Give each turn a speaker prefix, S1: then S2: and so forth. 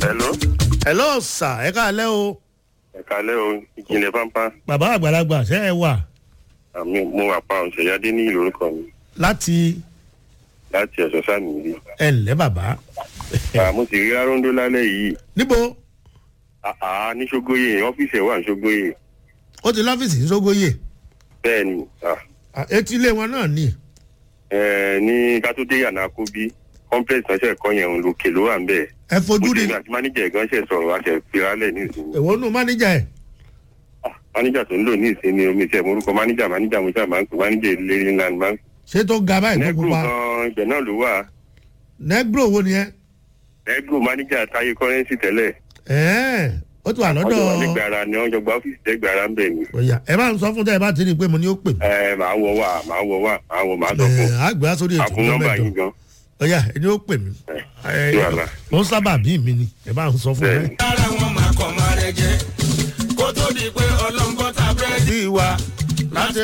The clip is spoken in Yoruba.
S1: hello
S2: hello sir ẹ káalẹ́ o
S1: ẹ̀ka lẹ́ o ìjìnlẹ̀ pampa
S2: bàbá àgbàlagbà ṣe é wà
S1: àmì mo wà pa ọ̀sẹ̀yádé ní ìlú orúkọ mi
S2: láti
S1: láti ẹ̀sọ́ sáàmì rí
S2: ẹ ǹlẹ́ bàbá
S1: mo sì rí aróńdó lálẹ́ yìí
S2: níbo
S1: àá ní ṣógóyè ọ́fíìsì ẹ̀ wà ní ṣógóyè
S2: ó ti lọ́fíìsì ní sógóyè
S1: bẹ́ẹ̀ ni ah,
S2: Ah, etí ilé wọn náà ni
S1: eh, ní kátó-dé yànnà kóbí complex náà ṣe kọ́ yẹn òun lòkè ló wà ń bẹ̀
S2: ẹ fojú
S1: mo
S2: rí
S1: ti àti máníjà ẹ̀gán ṣe sọ̀rọ̀ àṣẹ ìfiralẹ̀ ní ìsinmi
S2: èwo nù máníjà ẹ
S1: Ah, máníjà tó ń lò ní ìsinmi omi tẹ̀ morúkọ máníjà máníjà mo ṣáà máa ń pè máníjà ìlérí ńlá ni máa ń
S2: ṣé tó ga báyìí tó
S1: nẹ́gùrù
S2: pupa
S1: gan ibẹ̀ náà ló wà
S2: nẹgbro wo ni ẹ
S1: nẹ́gùrù máníjà táyé kọ́rẹ́nsì tẹ́lẹ̀
S2: ẹẹ ó ti wà
S1: wọ́n jọ wà
S2: lọ́dọ̀
S1: lẹ́gbẹ̀ẹ́ ara ni wọ́n jọ gba ọ́fíìsì lẹ́gbẹ̀ẹ́ ara ń bẹ̀ ni.
S2: ọ̀yà ẹ bá ń sọ fún tẹ́ ẹ bá ti rí i pé mo ní ó pè mí
S1: ẹ máa wọ wá máa wọ wá máa wọ máa sọ fún
S2: ẹ àgbẹ̀ sórí ètò
S1: àfún nọ́mbà
S2: mẹ́jọ
S1: yín gan.
S2: ọ̀yà ẹni ó pè mí ẹ
S1: sí wàhálà.
S2: mo ń sábà bí mi ni ẹ bá ń sọ fún
S1: Bẹ́ẹ̀ni.
S2: mi.
S3: lára wọn máa kọ̀ máa rẹ jẹ kó tó di pé ọlọ́ngọ́ta búrẹ́dì.
S2: bí wa láti